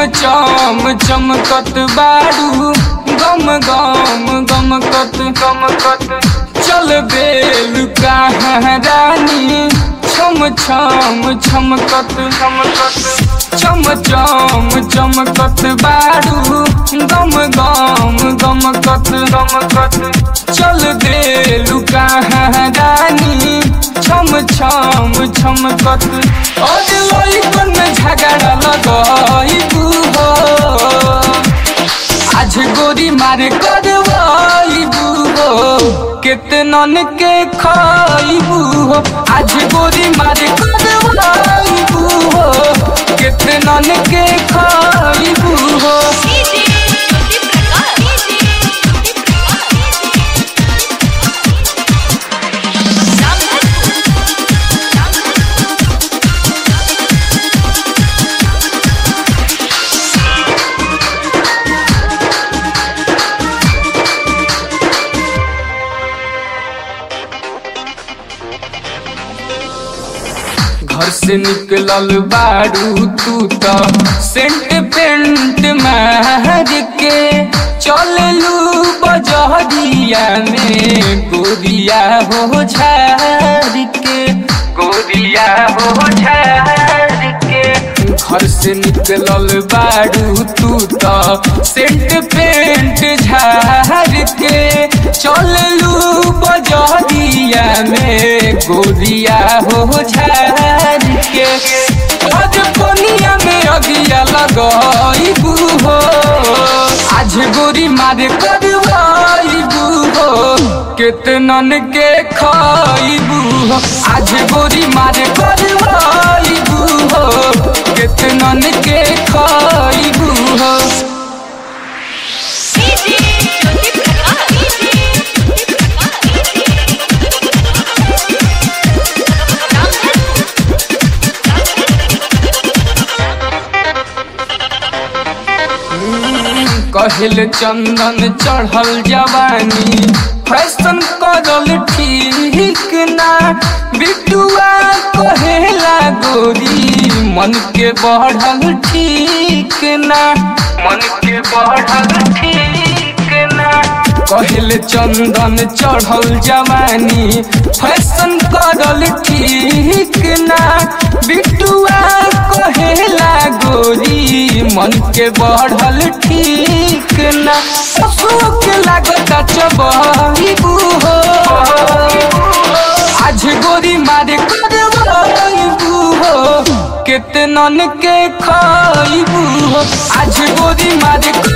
चम चमकत बारू गम गम गमकत गमकत चल बेल कहाँ रानी छम छम छमकत छमकत चम चम चमकत बारू गम गम गमकत गमकत चल बेल कहाँ रानी छम छम छमकत और लइकन में झगड़ा लगाइबू हो आज गोरी मारे करवाइबू हो केतनन के खाइबू हो आज गोरी मारे करवाइबू हो केतनन के खाइबू हो डीजे ज्योति प्रकाश डीजे घर से निकलल बारू तू तो सेंट पेंट मार के चललू बजहरिया में गोरिया हो झार के गोरिया हो झार के घर से निकलल बारू तू तो सेंट पेंट झार के चललू बजहरिया में गोरिया हो झार के आज कोनिया में अगिया लगाइबू हो आज गोरी मारे करवाइबू हो केतनन के खाइबू हो आज गोरी मारे करवाइबू हो केतनन के खाइबू हो डीजे ज्योति प्रकाश डीजे कहल चंदन चढ़ल जवानी फैशन करल ठीक ना बिटुआ कहेला गोरी मन के बढ़ल ठीक ना मन के बढ़ल ठीक ना कहल चंदन चढ़ल जवानी फैशन करल ठीक ना बिटुआ कहेला गोरी मन के बढ़ल ठीक ना अशोक लागत चबू हो आज गोरी मारे करबू हो केतनन के खाइबू हो आज गोरी मारे